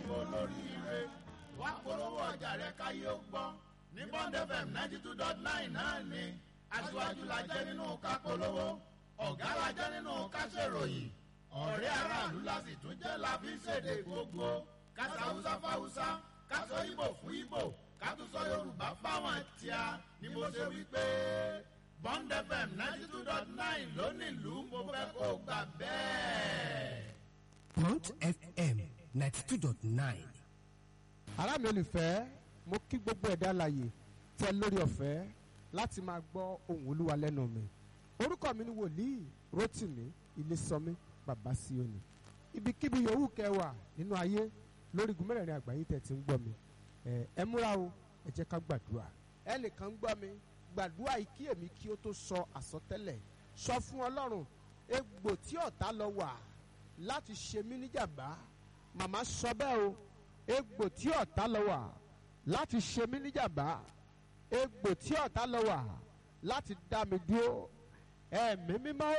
olóríire wá polówó ọjà rẹ káyé ó gbọ́ ní bond fm ninety two dot nine náà ni aṣíwájú la jẹ́ nínú ká polówó ọ̀gá la jẹ́ nínú ká ṣèròyìn ọ̀rẹ́ aráàlú la sì tún jẹ́ la fi ṣèdè gbogbo kásá haúsá fáwúsá kásọ ìbò fún ìbò kátúsọ yorùbá fáwọn tíá ni mo ṣe wí pé bond fm ninety two dot nine lónìlú mo fẹ́ kó gbà bẹ́ẹ̀. Bond FM ninety two dot nine. ará mi olùfẹ́ mo kí gbogbo ẹ̀dá láàyè tẹ lórí ọ̀fẹ́ láti máa gbọ́ ohùn olúwa lẹ́nu mi orúkọ mi ni wòlíì rotimi ilésọmí bàbá síónì ibikíbi yòówù kẹwàá nínú ayé lórí igun mẹ́rẹ̀ẹ̀rin àgbáyé tẹ̀ tí ń gbọ́ mi ẹ ẹ múra o ẹ jẹ́ ká gbàdúrà ẹnìkan gbọ́ mi gbàdúrà yìí kí èmi kí ó tó sọ àsọtẹ́lẹ̀ sọ fún ọlọ́run egbò tí ọ̀tá lọ wà láti ṣe mí níjàmbá màmá sọ bẹ́ẹ̀ o egbò tí ọ̀tá lọ wà láti ṣe mí níjàmbá egbò tí ọ̀tá lọ wà láti dá mi dúró ẹ̀mí mímọ́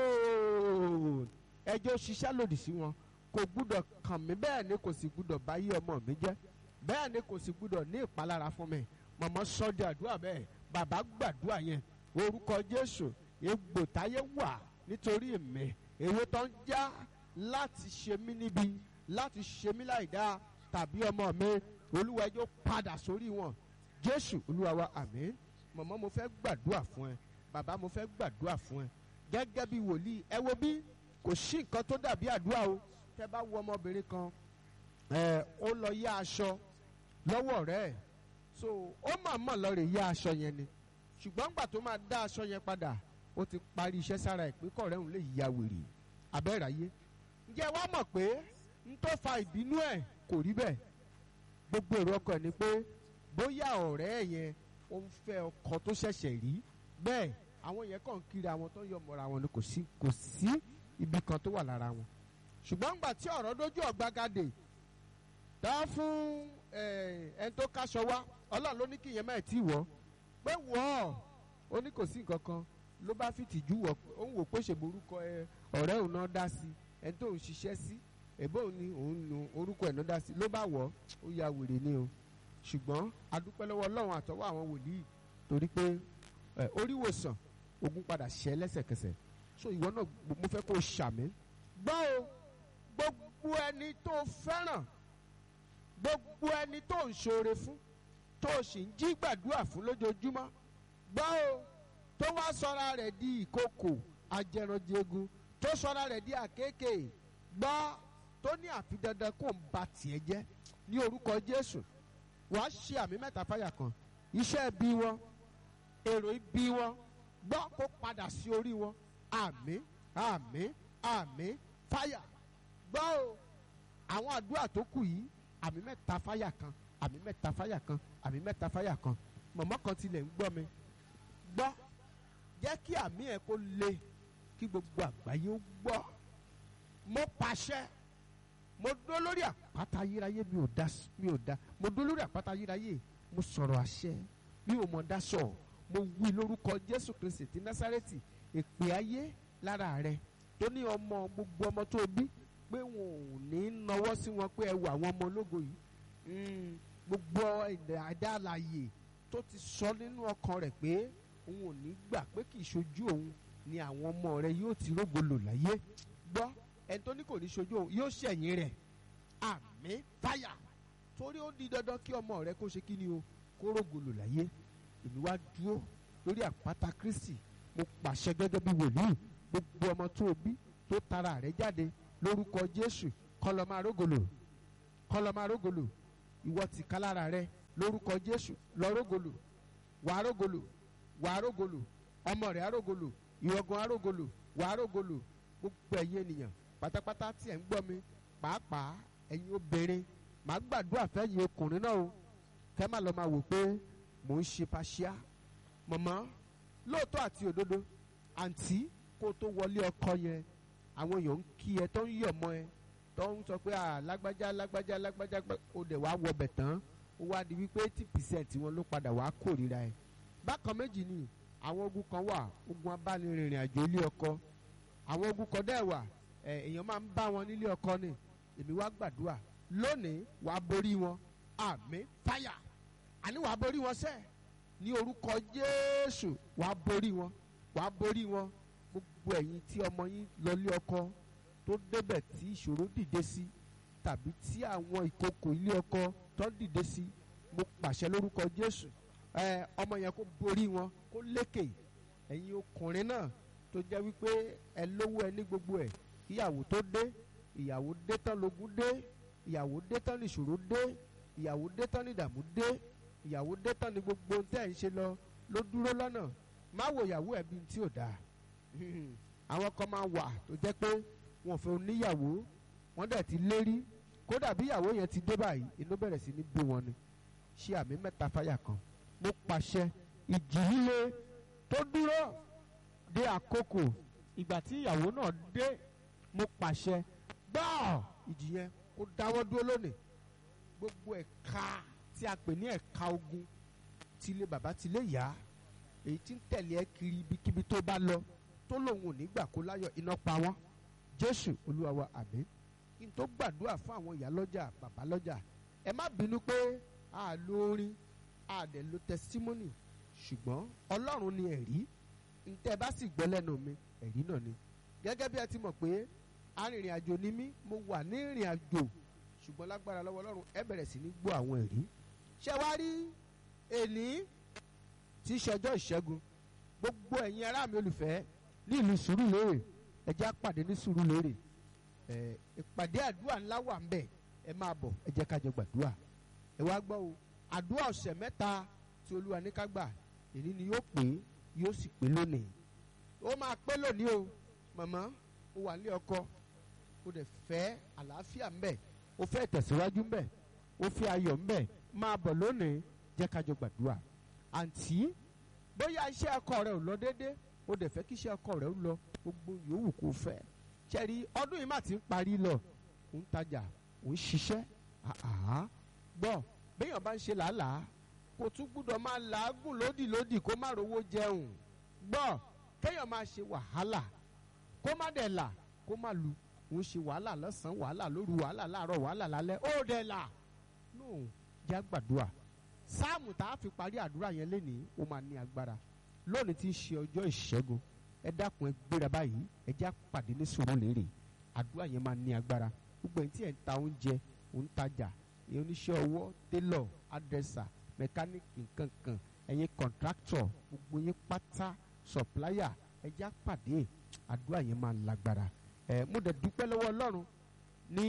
ooo ẹjọ́ ṣiṣẹ́ lòdì sí wọn kò gbúdọ̀ kàn mí bẹ́ẹ̀ ni kò sì gbúdọ̀ bá yí ọmọ mi jẹ́ bẹ́ẹ̀ ni kò sì gbúdọ̀ ní ìpalára fún mi màmá sọ di àdúrà bẹ́ẹ̀ bàbá gbàdúrà yẹn orúkọ jésù egbò táyé wà nítorí mi èwe tó ń já láti ṣe mí níbi láti ṣe mí láìdáa tàbí ọmọ mi olúwa ẹjọ́ padà sórí wọn jésù olúwa wa àmín màmá mo fẹ́ gbàdúrà fún ẹ bàbá mo fẹ́ gbàdúrà fún ẹ gẹ́gẹ́ bí wòlíì ẹ wo bí kò sí nǹkan tó dàbí àdúrà o tẹ bá wo ọmọbìnrin kan ẹ ó lọ yá aṣọ lọ́wọ́ rẹ̀ so ó mà mọ̀ lọ rè yá aṣọ yẹn ni ṣùgbọ́n gbà tó máa dá aṣọ yẹn padà ó ti parí iṣẹ́ sára ẹ̀ pé kọ̀ọ̀rẹ́ òun lè ya wèrè abẹ́ràyé ǹjẹ́ wàá mọ̀ pé n tó fa ìbínú ẹ̀ kò rí bẹ́ẹ̀ gbogbo èrò ọkọ ẹ̀ ni pé bóyá ọ̀rẹ́ ẹ̀ yẹn ó ń fẹ́ ọkọ tó ṣẹ̀ṣẹ̀ rí bẹ́ẹ̀ àwọn yẹn kàn kiri àwọn tó ń yọ mọ́ra wọn ni kò sí kò sí ibi kan tó wà lára wọn ṣùgbọ́n ńgbà tí ọ̀rọ̀ dójú ọ̀gbagadè dá fún ẹni tó káṣọ wá ọlọ́run ló ní kí ìyẹn má tí wọ̀ pé wọ̀ ọ́ ó ní kò sí nǹkan kan ló bá fi tìjú wọ̀ ó ń wò pé ṣèbò orúkọ ọ̀rẹ́ òun náà dá sí ẹni tó ń ṣiṣẹ́ sí ẹ̀bọ́ òun ni òun nu orúkọ ẹ̀ náà dá sí ló bá wọ̀ ó ya wèrè ni o ṣùgbọ́n adúpẹ́ lọ́wọ́ ọlọ́run àtọwọ́ àwọn wòlíì torí pé oríwòsàn ogun padà ṣẹ́ lẹ́sẹ̀kẹsẹ̀ so ìwọ náà mo fẹ́ kó o ṣàmì gbọ́ o gbogbo ẹni tó fẹ́ràn gbogbo ẹni tó ń ṣoore fún tó o sì ń jí gbàdúrà fún lójoojúmọ́ gbọ́ o tó wá sọ́ra rẹ̀ di ìkòkò ajẹranjẹgun tó sọ́ra rẹ̀ di àkékè gbọ́ tó ní àfi dandan kó ń ba tiẹ̀ jẹ́ ní orúkọ Jésù wàá ṣe àmì mẹ́ta fáyà kan iṣẹ́ bí wọn èrò ibi wọn gbọ́ kó padà sí orí wọn àmín àmín àmín fáyà gbọ́ o àwọn àdúrà tó kù yìí àmì mẹ́ta fáyà kan àmì mẹ́ta fáyà kan àmì mẹ́ta fáyà kan mọ̀mọ́ kan tilẹ̀ ń gbọ́ mi gbọ́ jẹ́ kí àmì ẹ̀ kó le kí gbogbo àgbáyé ó gbọ́ mo pàṣẹ mo dó lórí àpáta ayérayé mi ò dá mi ò dá mo dó lórí àpáta ayérayé mo sọ̀rọ̀ àṣẹ mi ò mọ̀ dá sọ̀ mo wí lórúkọ Jésù Kristi ti Násárẹ́tì èpè ayé lára rẹ tó ní ọmọ gbogbo ọmọ tó bí pé wọn ò ní nawọ́ sí wọn pé ẹ wọ àwọn ọmọ ológo yìí gbogbo ẹ̀dá àlàyé tó ti sọ nínú ọkàn rẹ̀ pé òun ò ní gbà pé kì í ṣojú òun ni àwọn ọmọ rẹ̀ yóò ti rógo lò láyé gbọ́ ẹni tó ní kò ní ṣojú òun yóò ṣẹ̀yìn rẹ̀ àmì fáyà torí ó di dandan kí ọmọ rẹ̀ kó ṣe kí ni o kó rógo lò láyé èmi wá dúró lórí àpáta Kristi mo pàṣẹ gẹ́gẹ́ bí wòlíì gbogbo ọmọ tó bí tó tara rẹ̀ jáde lórúkọ Jésù kọlọmọ arógolo kọlọmọ arógolo ìwọ ti kálára rẹ lórúkọ Jésù lọ rógolo wàá rógolo wàá rógolo ọmọ rẹ arógolo ìwọgàn arógolo wàá rógolo gbogbo ẹ̀yin ènìyàn pátápátá tí ẹ ń gbọ́ mi pàápàá ẹ̀yin obìnrin màá gbàdúrà fẹ́yìn ọkùnrin náà o kẹ́ má lọ máa wò pé mò ń ṣe paṣíà mọ̀mọ́ lóòótọ́ àti òdodo àǹtí kó tó wọlé ọkọ yẹn àwọn èèyàn ń kí ẹ tó ń yọ̀ mọ́ ẹ tó ń sọ pé à lágbájá lágbájá lágbájá ó dẹ̀ wá wọbẹ̀ tán ó wá di wípé eighty percent wọn ló padà wá kórìíra ẹ. bákan méjì ni àwọn ogun kan wà ogun abánirìnrìn àjò ilé ọkọ àwọn ogun kan dẹ̀ wà èèyàn máa ń bá wọn nílé ọkọ ni èmi wá gbàdúrà lónìí wàá borí wọn àmì fáyà àní wàá borí wọn sẹ́ẹ̀ ní orúkọ jésù wàá borí wọn wàá borí wọn gbogbo ẹ̀yin tí ọmọ yín lọlé ọkọ tó débẹ̀ tí ìṣòro dìde sí tàbí tí àwọn ìkòkò ilé ọkọ tó dìde sí mo pàṣẹ lórúkọ jésù ẹ ọmọ yẹn kó borí wọn kó lékè ẹ̀yin ọkùnrin náà tó jẹ́ wípé ẹ lówó ẹ ní gbogbo ẹ̀ kíyàwó tó dé ìyàwó dé tán lógún dé ìyàwó dé tán ní ìṣòro dé ìyàwó dé tán ní ìdààmú dé ìyàwó dé tán ní gbogbo ohun tẹ́ ẹ̀ ń ṣe lọ ló dúró lọ́nà má wo ìyàwó ẹ̀ bí tí ò dáa àwọn kan máa wà tó jẹ́ pé wọn fẹ́ oníyàwó wọ́n dẹ̀ ti lérí kódà bí ìyàwó yẹn ti dé báyìí inú bẹ̀rẹ̀ sí ní bí wọn ni ṣé àmì mẹ́ta fáyà kan mo pàṣẹ ìjì líle tó dúró dé àkókò ìgbà tí ìyàwó náà dé mo pàṣẹ gbọ́ ìjì yẹn kó dáwọ́ dúró lónìí gbogbo ẹ̀ka tí a pè ní ẹ̀ka ogun tilé bàbá tilé yá èyí tí ń tẹ̀lé ẹ kiri ibikíbi tó bá lọ tó lòun ò ní gbà kó láyọ̀ iná pa wọ́n jésù olúwa wa àmín kí n tó gbàdúrà fún àwọn ìyá lọ́jà bàbá lọ́jà ẹ má bínú pé a lo orin a dẹ̀ lo testimony ṣùgbọ́n ọlọ́run ni ẹ̀rí ntẹ́ bá sì gbọ́ lẹ́nu mi ẹ̀rí náà ni gẹ́gẹ́ bí ẹ ti mọ̀ pé arìnrìn àjò ni mí mo wà ní ìrìn àjò ṣùgbọ́n lágbára lọ́wọ́ ọlọ́run ẹ bẹ̀rẹ̀ sí ní gbọ́ àwọn ẹ̀rí ṣé wá rí èní tí í ṣọjọ́ ìṣẹ́gun gbogbo ẹ̀yin ará mi olùfẹ́ ní ìlú Sùúrùlérè ẹ jẹ́ á pàdé ní Sùúrùlérè ẹ ìpàdé àdúrà ńlá wà ń bẹ̀ ẹ máa bọ̀ ẹ jẹ́ ká jọ gbàdúrà ẹ wá gbọ́ o àdúrà ọ̀sẹ̀ mẹ́ta tí olúwa ní ká gbà èyí ni yóò pé yóò sì pé lónìí ó máa pé lónìí o màmá ó wà ní ọkọ ó dẹ̀ fẹ́ àlàáfíà ń bẹ̀ ó fẹ́ tẹ̀síwájú ń bẹ̀ ó fẹ́ ayọ̀ ń bẹ̀ máa bọ̀ lónìí jẹ́ ká jọ gbàdúrà àǹtí bóyá iṣẹ́ ọkọ rẹ ò lọ déédé ó dẹ̀ fẹ́ kí iṣẹ́ ọkọ rẹ ó lọ gbogbo yòówù kó fẹ́ ṣẹ́rí ọdún yìí má ti ń parí lọ ò ń tajà ò ń ṣiṣẹ́ àhá gbọ́ béèyàn bá ń ṣe làálàá kò tún gbúdọ̀ máa làágùn lódì lódì kó má rówó jẹun gbọ́ kéèyàn máa ṣe wàhálà kó má dẹ̀ là kó má lu òun ṣe wàhálà lọ́sàn-án wàhálà lóru wàhálà láàárọ̀ wàhálà lálẹ́ ó dẹ̀ là nù já gbàdúrà sáàmù tá a fi parí àdúrà yẹn lénìí ó máa ní agbára lónìí tí í ṣe ọjọ́ ìṣẹ́gun ẹ dákun ẹ gbéra báyìí ẹ já pàdé ní Sùúrùlérè àdúrà yẹn máa ní agbára gbogbo ẹni tí ẹ ń ta oúnjẹ ò ń tajà ẹ oníṣẹ́ ọwọ́ télọ̀ adẹ́sà mẹkáníìkì nkankan ẹ̀yin kọ̀ǹtráktọ̀ gbogbo yín pátá sọ̀pláyà ẹ já pàdé àdúrà yẹn máa lágbára ẹ mo dẹ̀ dúpẹ́ lọ́wọ́ Ọlọ́run ní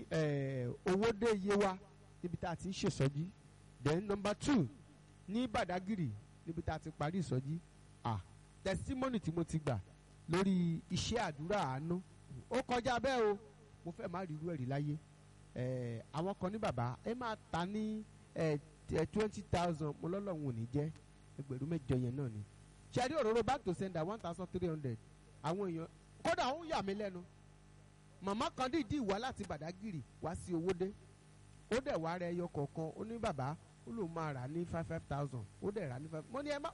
ẹ owóde Yewa níbi tá a ti ń ṣèsọjí then number two ní Badagiri níbi tá a ti parí ìsọjí ah testimony tí mo ti gbà lórí iṣẹ́ àdúrà àánú ó kọjá bẹ́ẹ̀ o mo fẹ́ má rí irú ẹ̀rí láyé ẹ̀ àwọn kan ní bàbá ẹ máa ta ní ẹ̀ twenty thousand mo lọ́lọ́run ò ní jẹ́ ẹgbẹ̀rún mẹ́jọ yẹn náà ni ṣẹ́rí òróró back to sender one thousand three hundred àwọn èèyàn kódà ó ń yà mí lẹ́nu màmá kan dìídì wá láti Badagiri wá sí Owódé ó dẹ̀ wá rẹ ẹyọ kọ̀ọ̀kan ó ní bàbá ó lóun máa rà ní five five thousand ó dẹ̀ rà ní five mo ní ẹ má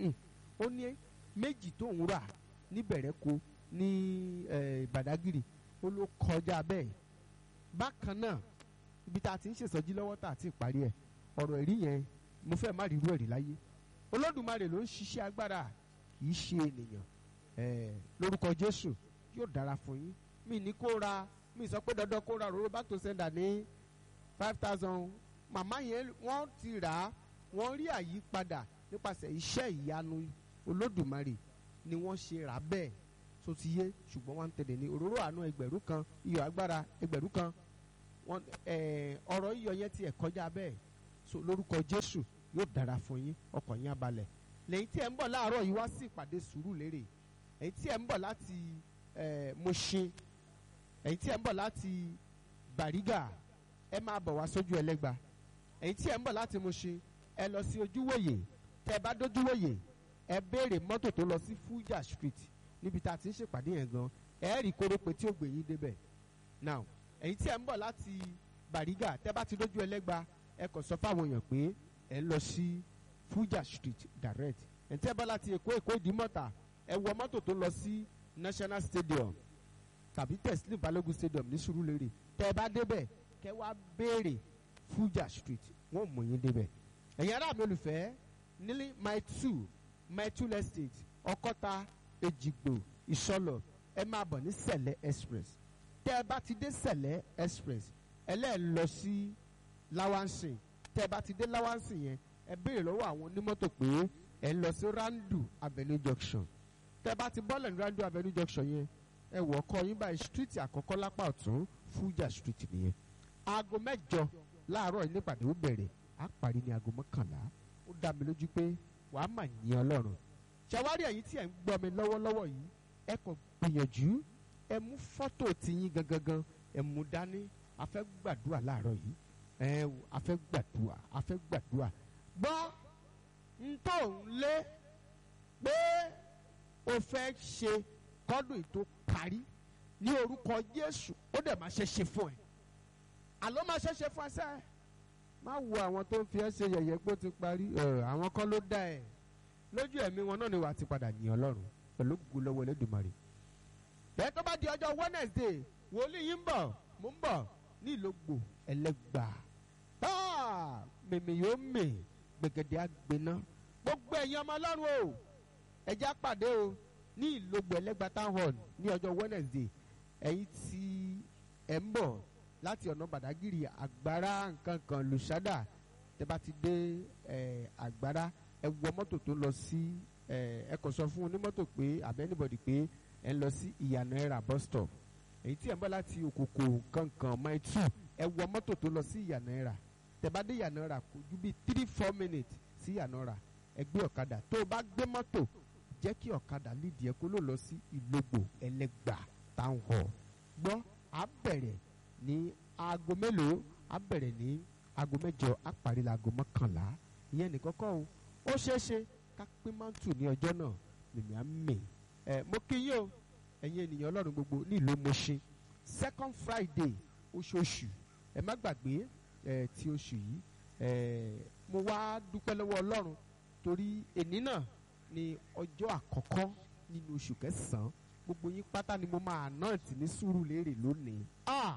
ó ní méjì tó ń rà níbẹ̀rẹ̀ ko ní Badagiri ó ló kọjá bẹ́ẹ̀ bákan náà ibi tá a ti ń ṣèṣọ́jí lọ́wọ́ tá a ti parí ẹ̀ ọ̀rọ̀ ẹ̀rí yẹn mo fẹ́ má rí irú ẹ̀rí láyé Olódùmarè ló ń ṣiṣẹ́ agbára kì í ṣe ènìyàn lórúkọ Jésù yóò dára fún yín mi ní kó ra mi sọ pé dandan kó ra òróró back to sender ní five thousand màmá yẹn wọ́n ti rà á wọ́n rí àyípadà nípasẹ̀ iṣẹ́ ìyanu Olódùmarè ni wọ́n ṣe rà bẹ́ẹ̀ tó ti yé ṣùgbọ́n wọ́n ń tẹ̀lé ní òróró àánú ẹgbẹ̀rún kan iyọ̀ agbára ẹgbẹ̀rún kan wọ́n ọ̀rọ̀ iyọ̀ yẹn ti ẹ̀ kọjá bẹ́ẹ̀ so lórúkọ Jésù yóò dára fún yín ọkàn yín abalẹ̀ lẹ́yìn tí ẹ̀ ń bọ̀ láàárọ̀ yìí wá sí ìpàdé Sùúrùlérè ẹ̀yin tí ẹ̀ ń bọ̀ láti Mùṣín ẹ̀yin tí ẹ̀ ń bọ̀ láti Bàrígà ẹ máa bọ̀ wá sójú ẹlẹ́gba ẹ̀yin tí ẹ̀ ń bọ̀ láti Mùṣín ẹ lọ sí ojúwòye tẹ́ ẹ bá dójúwòye ẹ béèrè mọ́tò tó lọ sí Fuja Street níbi tá a ti ń ṣèpàdé yẹn gan ẹ rí kórópè tí ó gbé yín débẹ̀ now ẹ̀yin tí ẹ̀ ń bọ̀ láti Bàrígà tẹ́ bá ti dójú ẹlẹ́gba ẹ kàn sọ fáwọn èèyàn pé ẹ lọ sí Fuja Street direct ẹ̀ ń tẹ́ bá láti Èkó Èkó Ìdímọ̀tà ẹ wọ mọ́tò tó lọ sí National Stadium tàbí Teslim Balogun Stadium ní Sùúrùlérè tẹ́ ẹ bá débẹ̀ kẹ́ wá béèrè Fuja Street wọ́n mú yín débẹ̀ ẹ̀yin ará mi olùfẹ́ nílí my two my two estate ọkọ́ta èjìgbò ìṣọlọ ẹ máa bọ̀ ní sẹ̀lẹ̀ express tẹ́ ẹ bá ti dé sẹ̀lẹ̀ express ẹ lẹ́ẹ̀ lọ sí lawansin tẹ́ ẹ bá ti dé lawansin yẹn ẹ béèrè lọ́wọ́ àwọn onímọ́tò pé ẹ lọ sí randu avenue junction tẹ́ ẹ bá ti bọ́lẹ̀ ní randu avenue junction yẹn ẹ wọ̀ ọkọ yín báyìí street àkọ́kọ́ lápá ọ̀tún Fuja street nìyẹn aago mẹ́jọ láàárọ̀ yìí nípàdé ó bẹ̀rẹ̀ á parí ní aago mọ́kànlá ó dá mi lójú pé wàá mà yín ọlọ́run ṣàwárí ẹ̀yin tí ẹ̀ ń gbọ́ mi lọ́wọ́lọ́wọ́ yìí ẹ kò gbìyànjú ẹ mú fọ́tò tiyín gangan ẹ mú dání a fẹ́ gbàdúrà láàárọ̀ yìí ẹ a fẹ́ gbàdúrà a fẹ́ gbàdúrà gbọ́ ń tó ń lé pé o fẹ́ ṣe kọ́dún ètò parí ní orúkọ Jésù ó dẹ̀ máa ṣe ṣe fún ẹ àlọ́ máa ṣe ṣe fún ẹ sẹ́ẹ̀ má wo àwọn tó ń fi ẹ́ ṣe yẹ̀yẹ́ pé ó ti parí àwọn kan ló dá ẹ̀ lójú ẹ̀mí wọn náà ni wàá ti padà yìn ọlọ́run pẹ̀lú gbogbo lọ́wọ́ Olódùmarè. bẹ́ẹ̀ tó bá di ọjọ́ Wednesday wòlíì yìí ń bọ̀ mò ń bọ̀ ní ìlógbò ẹlẹ́gbà táà mèmí yóò mè gbẹ̀gẹ̀dẹ̀ àgbẹ̀ná gbogbo ẹ̀yin ọmọ ọlọ́run o ẹja pàdé o ní ìlógbò ẹlẹ́gbà town hall ní ọjọ́ Wednesday ẹ̀yin tí ẹ̀ ń bọ̀ láti ọ̀nà Bàdágìrì àgbára nǹkan kan lùsádà tẹ́ bá ti dé àgbára ẹ wọ mọ́tò tó lọ sí ẹ kàn sọ fún onímọ́tò pé àbẹ́ anybody pé ẹ ń lọ sí ìyànà ẹ̀rà bus stop èyí tí ẹ ń bọ̀ láti òkòkò kankan mile two ẹ wọ mọ́tò tó lọ sí ìyànà ẹ̀rà tẹ́ bá dé ìyànà ẹ̀rà kò ju bíi three four minutes sí ìyànà ẹ̀rà ẹ gbé ọ̀kadà tó o bá gbé mọ́tò jẹ́ kí ọ̀kadà lídìí ẹ kó ló lọ sí ìlógbò ẹlẹ́gbà town hall gbọ́ á bẹ̀rẹ̀ ní aago mélòó á bẹ̀rẹ̀ ní aago mẹ́jọ á parí laago mọ́kànlá ìyẹn nìkan kọ́ o ó ṣeéṣe ká pín mántù ní ọjọ́ náà mèmí á mè ẹ mo kí yín o ẹ̀yin ènìyàn ọlọ́run gbogbo ní ìlú Mùṣín second Friday oṣooṣù ẹ má gbàgbé ẹ ti oṣù yìí ẹ mo wá dúpẹ́ lọ́wọ́ ọlọ́run torí èní náà ni ọjọ́ àkọ́kọ́ nínú oṣù kẹsàn-án gbogbo yín pátá ni mo máa anoint ní Sùúrùlérè lónìí ah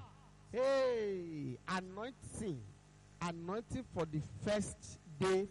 hey anointing anointing for the first day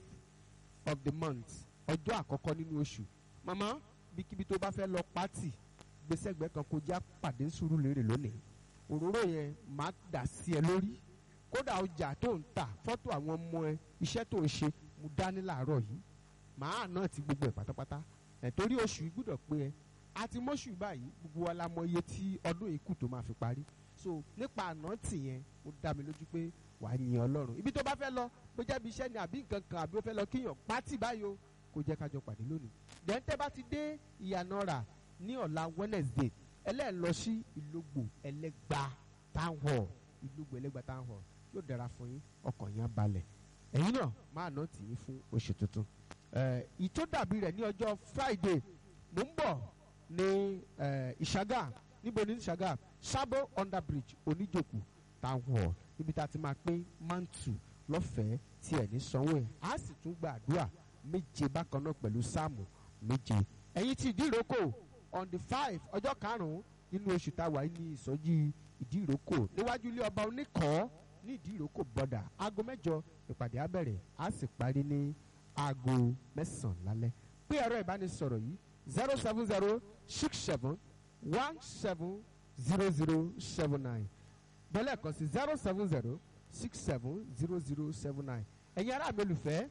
of the month ọjọ́ àkọ́kọ́ nínú oṣù màmá bíkíbi tó bá fẹ́ lọ pátì gbèsègbè kan kó já pàdé Sùúrùlérè lónìí òróró yẹn máa dà sí ẹ lórí kódà ọjà tó ń tà fọ́tò àwọn ọmọ ẹ iṣẹ́ tó ń ṣe mo dání làárọ̀ yìí màá náà ti gbogbo ẹ̀ pátápátá ẹ̀ torí oṣù yìí gbúdọ̀ pé ẹ àti mọ́ṣù báyìí gbogbo wa la mọ iye tí ọdún yìí kù tó máa fi parí so nípa àná tì yẹn mo dá mi lójú pé wàá yin ọlọ́run ibi tó bá fẹ́ lọ bó jẹ́ ibi iṣẹ́ ni àbí nǹkan kan àbí ó fẹ́ lọ kíyàn pátì báyìí o kò jẹ́ kájọ pàdé lónìí dẹ́ńtẹ́ bá ti dé ìyànà rà ní ọ̀la Wednesday ẹlẹ́ẹ̀ lọ sí ìlógbò ẹlẹ́gba town hall ìlógbò ẹlẹ́gba town hall yóò dára fún yín ọkàn yín á balẹ̀ ẹ̀yin náà máa ná tì yín fún oṣù tuntun ìtó dàbí rẹ̀ ní ọjọ́ Friday mò ń bọ̀ ní ìṣàgà níbo ní ìṣàgà Sabo under bridge oníjòkù town hall níbi tá a ti máa pín mantu lọ́fẹ̀ẹ́ tí ẹ̀ ní sanwó ẹ̀ á sì tún gba àdúrà méje bákan náà pẹ̀lú sáàmù méje ẹ̀yin tí ìdíròkò on the five ọjọ́ karùn-ún nínú oṣù tá a wà ní ìsọjí ìdíròkò níwájú ilé ọba oníkọ̀ọ́ ní ìdíròkò bọ́dà aago mẹ́jọ ìpàdé á bẹ̀rẹ̀ á sì parí ní aago mẹ́sàn-án lálẹ́ pé ẹ̀rọ ìbánisọ̀rọ̀ yìí zero seven zero six seven one seven zero zero seven nine bẹ́lẹ̀ kan sí zero seven zero six seven zero zero seven nine ẹ̀yin ará mi olùfẹ́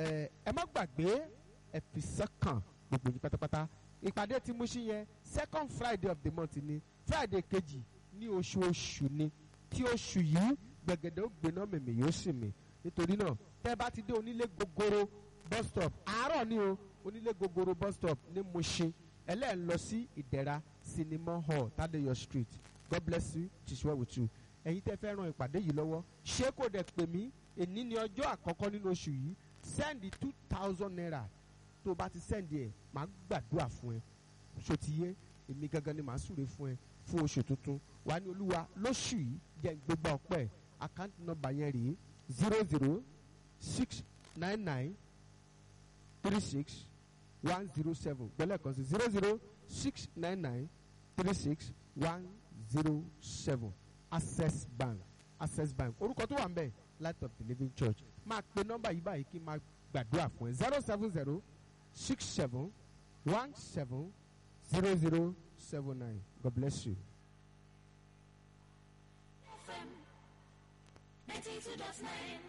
ẹ má gbàgbé ẹ fi sọ́kàn gbogbo yín pátápátá ìpàdé tí mo ṣí yẹn second friday of the month ni friday kejì ní oṣooṣù ni tí oṣù yìí gbẹ̀gẹ̀dẹ̀ ó gbéná mèmè yóò sì mì nítorí náà tẹ́ bá ti dé onílé gogoro bus stop àárọ̀ ni o onílé gogoro bus stop ní Mushin ẹlẹ́ẹ̀ lọ sí ìdẹ̀ra cinema hall Tadeyo street god bless you tis well with you ẹ̀yin tẹ́ fẹ́ ran ìpàdé yìí lọ́wọ́ ṣé kò dẹ̀ pè mí èní ni ọjọ́ àkọ́kọ́ nínú oṣù yìí send two thousand naira tó o bá ti send ẹ̀ máa gbàdúrà fún ẹ ṣó ti yé èmi gangan ni màá súre fún ẹ fún oṣù tuntun wà ní olúwa lóṣù yìí jẹ́ gbégbá ọpẹ́ account number yẹn rèé zero zero six nine nine three six one zero seven gbẹ́lẹ̀ kan sí zero zero six nine nine three six one zero seven access bank access bank orúkọ tó wà ń bẹ̀ light of the living church máa pe nọ́mbà yìí báyìí kí n máa gbàdúrà fún ẹ zero seven zero six seven one seven zero zero seven nine god bless you. FM 92.9.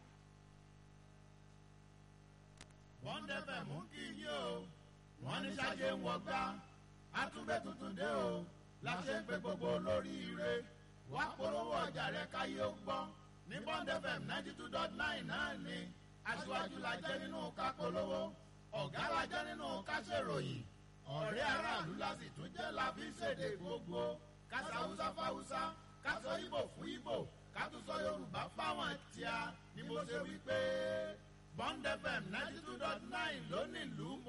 wọ́n dẹ́fẹ̀ mú kí yí o wọ́n ní sáyé ń wọgbá àtúbẹ̀ tuntun dé o láṣẹ ń pe gbogbo lórí ire wá polówó ọjà rẹ káyé ó gbọ́ ní bond fm ninety two dot nine náà ni aṣíwájú la jẹ́ nínú ká polówó ọ̀gá la jẹ́ nínú ká ṣèròyìn ọ̀rẹ́ aráàlú la sì tún jẹ́ la fi ń ṣèdè gbogbo kásá haúsá fáwúsá kásọ ìbò fún ìbò kátúsọ yorùbá fáwọn tíá ni mo ṣe wí pé bond fm ninety two dot nine lónìí lù ú